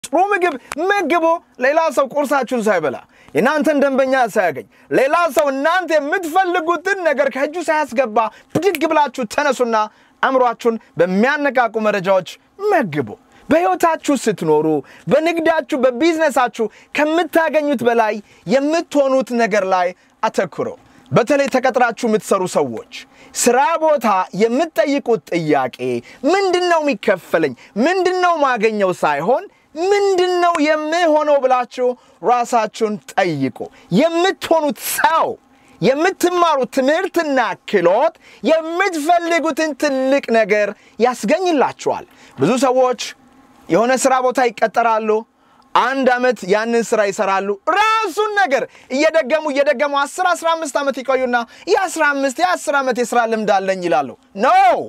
ጥሩ ምግብ መግቦ ሌላ ሰው ቁርሳችሁን ሳይበላ የእናንተን ደንበኛ ሳያገኝ ሌላ ሰው እናንተ የምትፈልጉትን ነገር ከእጁ ሳያስገባ ብድግ ብላችሁ ተነሱና አእምሯችሁን በሚያነቃቁ መረጃዎች መግቡ። በሕይወታችሁ ስትኖሩ በንግዳችሁ፣ በቢዝነሳችሁ ከምታገኙት በላይ የምትሆኑት ነገር ላይ አተኩሩ። በተለይ ተቀጥራችሁ የምትሰሩ ሰዎች ስራ ቦታ የምትጠይቁት ጥያቄ ምንድን ነው የሚከፈለኝ፣ ምንድን ነው ማገኘው ሳይሆን ምንድን ነው የምሆነው ብላችሁ ራሳችሁን ጠይቁ። የምትሆኑት ሰው የምትማሩት ትምህርትና ክህሎት የምትፈልጉትን ትልቅ ነገር ያስገኝላችኋል። ብዙ ሰዎች የሆነ ስራ ቦታ ይቀጠራሉ። አንድ ዓመት ያንን ስራ ይሰራሉ። ራሱን ነገር እየደገሙ እየደገሙ 10 15 ዓመት ይቆዩና የ15 የ10 ዓመት የስራ ልምድ አለኝ ይላሉ። ኖ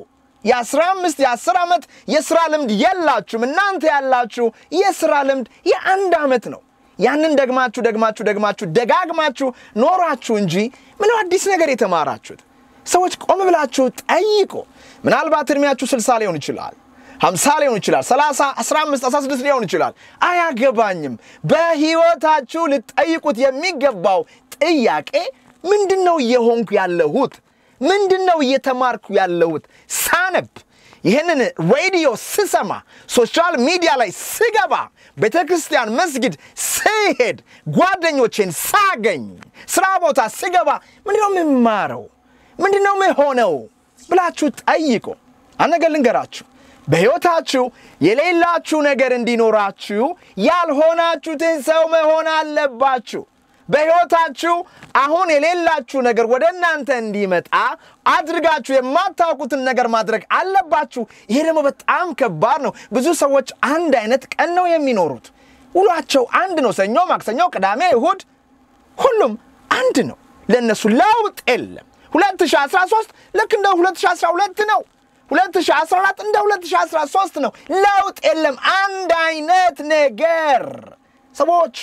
የ15 የ10 ዓመት የስራ ልምድ የላችሁም። እናንተ ያላችሁ የስራ ልምድ የአንድ ዓመት ነው። ያንን ደግማችሁ ደግማችሁ ደግማችሁ ደጋግማችሁ ኖራችሁ እንጂ ምንም አዲስ ነገር የተማራችሁት ሰዎች ቆም ብላችሁ ጠይቁ። ምናልባት እድሜያችሁ 60 ሊሆን ይችላል፣ 50 ሊሆን ይችላል፣ 30፣ 15፣ 16 ሊሆን ይችላል። አያገባኝም። በህይወታችሁ ልጠይቁት የሚገባው ጥያቄ ምንድን ነው እየሆንኩ ያለሁት? ምንድን ነው እየተማርኩ ያለሁት? ሳነብ ይህንን ሬዲዮ ስሰማ፣ ሶሻል ሚዲያ ላይ ስገባ፣ ቤተ ክርስቲያን መስጊድ ስሄድ፣ ጓደኞቼን ሳገኝ፣ ስራ ቦታ ስገባ ምንድነው የምማረው? ምንድነው የምሆነው ብላችሁ ጠይቁ። አንድ ነገር ልንገራችሁ። በሕይወታችሁ የሌላችሁ ነገር እንዲኖራችሁ ያልሆናችሁትን ሰው መሆን አለባችሁ። በሕይወታችሁ አሁን የሌላችሁ ነገር ወደ እናንተ እንዲመጣ አድርጋችሁ የማታውቁትን ነገር ማድረግ አለባችሁ። ይሄ ደግሞ በጣም ከባድ ነው። ብዙ ሰዎች አንድ አይነት ቀን ነው የሚኖሩት። ውሏቸው አንድ ነው። ሰኞ፣ ማክሰኞ፣ ቅዳሜ፣ እሁድ ሁሉም አንድ ነው። ለእነሱ ለውጥ የለም። 2013 ልክ እንደ 2012 ነው። 2014 እንደ 2013 ነው። ለውጥ የለም። አንድ አይነት ነገር ሰዎች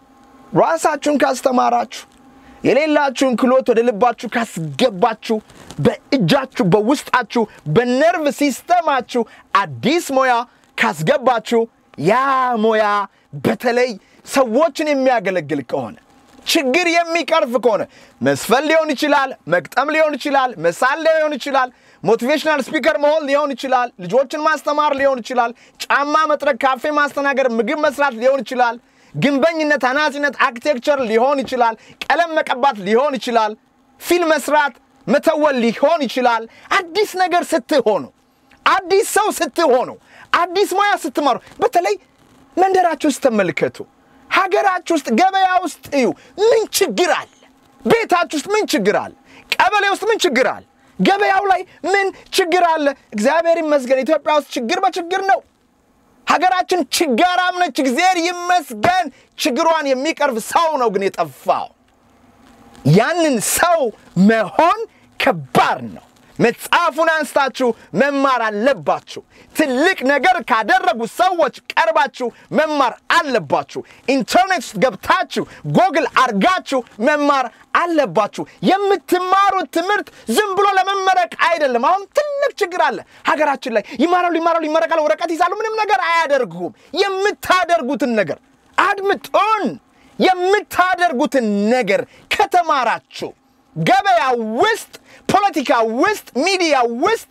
ራሳችሁን ካስተማራችሁ የሌላችሁን ክሎት ወደ ልባችሁ ካስገባችሁ በእጃችሁ በውስጣችሁ በነርቭ ሲስተማችሁ አዲስ ሙያ ካስገባችሁ ያ ሙያ በተለይ ሰዎችን የሚያገለግል ከሆነ ችግር የሚቀርፍ ከሆነ መስፈን ሊሆን ይችላል፣ መግጠም ሊሆን ይችላል፣ መሳል ሊሆን ይችላል፣ ሞቲቬሽናል ስፒከር መሆን ሊሆን ይችላል፣ ልጆችን ማስተማር ሊሆን ይችላል፣ ጫማ መጥረግ፣ ካፌ ማስተናገር፣ ምግብ መስራት ሊሆን ይችላል ግንበኝነት፣ አናጺነት፣ አርኪቴክቸር ሊሆን ይችላል። ቀለም መቀባት ሊሆን ይችላል። ፊልም መስራት፣ መተወል ሊሆን ይችላል። አዲስ ነገር ስትሆኑ፣ አዲስ ሰው ስትሆኑ፣ አዲስ ሙያ ስትማሩ፣ በተለይ መንደራችሁ ውስጥ ተመልከቱ። ሀገራችሁ ውስጥ፣ ገበያ ውስጥ እዩ። ምን ችግር አለ? ቤታችሁ ውስጥ ምን ችግር አለ? ቀበሌ ውስጥ ምን ችግር አለ? ገበያው ላይ ምን ችግር አለ? እግዚአብሔር ይመስገን ኢትዮጵያ ውስጥ ችግር በችግር ነው። ሀገራችን ችጋራም ነች። እግዚአብሔር ይመስገን። ችግሯን የሚቀርብ ሰው ነው ግን የጠፋው። ያንን ሰው መሆን ከባድ ነው። መጽሐፉን አንስታችሁ መማር አለባችሁ። ትልቅ ነገር ካደረጉ ሰዎች ቀርባችሁ መማር አለባችሁ። ኢንተርኔት ውስጥ ገብታችሁ ጎግል አርጋችሁ መማር አለባችሁ። የምትማሩት ትምህርት ዝም ብሎ ለመመረቅ አይደለም። አሁን ትልቅ ችግር አለ ሀገራችን ላይ። ይማራሉ፣ ይማራሉ፣ ይመረቃሉ፣ ወረቀት ይዛሉ፣ ምንም ነገር አያደርጉም። የምታደርጉትን ነገር አድምጡን። የምታደርጉትን ነገር ከተማራችሁ ገበያ ውስጥ ፖለቲካ ውስጥ ሚዲያ ውስጥ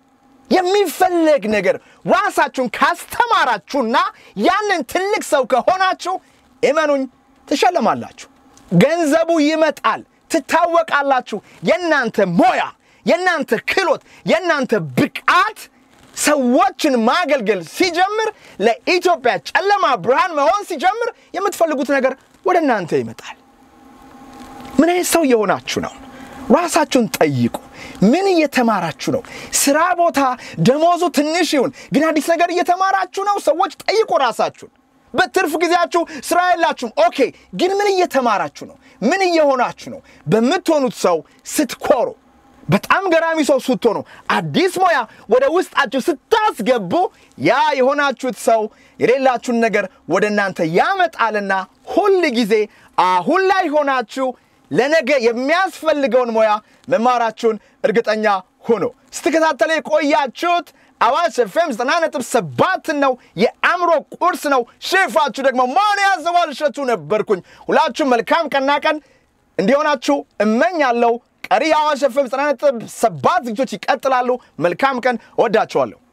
የሚፈለግ ነገር ራሳችሁን ካስተማራችሁና ያንን ትልቅ ሰው ከሆናችሁ እመኑኝ ትሸለማላችሁ። ገንዘቡ ይመጣል፣ ትታወቃላችሁ። የእናንተ ሞያ፣ የእናንተ ክህሎት፣ የእናንተ ብቃት ሰዎችን ማገልገል ሲጀምር፣ ለኢትዮጵያ ጨለማ ብርሃን መሆን ሲጀምር የምትፈልጉት ነገር ወደ እናንተ ይመጣል። ምን አይነት ሰው እየሆናችሁ ነው? ራሳችሁን ጠይቁ። ምን እየተማራችሁ ነው? ስራ ቦታ ደሞዙ ትንሽ ይሁን፣ ግን አዲስ ነገር እየተማራችሁ ነው? ሰዎች ጠይቁ ራሳችሁን። በትርፍ ጊዜያችሁ ስራ የላችሁም። ኦኬ፣ ግን ምን እየተማራችሁ ነው? ምን እየሆናችሁ ነው? በምትሆኑት ሰው ስትኮሩ፣ በጣም ገራሚ ሰው ስትሆኑ፣ አዲስ ሙያ ወደ ውስጣችሁ ስታስገቡ፣ ያ የሆናችሁት ሰው የሌላችሁን ነገር ወደ እናንተ ያመጣልና ሁል ጊዜ አሁን ላይ ሆናችሁ ለነገ የሚያስፈልገውን ሙያ መማራችሁን እርግጠኛ ሁኑ። ስትከታተሉ የቆያችሁት አዋሽ ኤፍኤም ዘጠና ነጥብ ሰባት ነው። የአእምሮ ቁርስ ነው። ሼፋችሁ ደግሞ ማን ያዘዋል እሸቱ ነበርኩኝ። ሁላችሁም መልካም ቀና ቀን እንዲሆናችሁ እመኛለሁ። ቀሪ የአዋሽ ኤፍኤም ዘጠና ነጥብ ሰባት ዝግጅቶች ይቀጥላሉ። መልካም ቀን። እወዳችኋለሁ።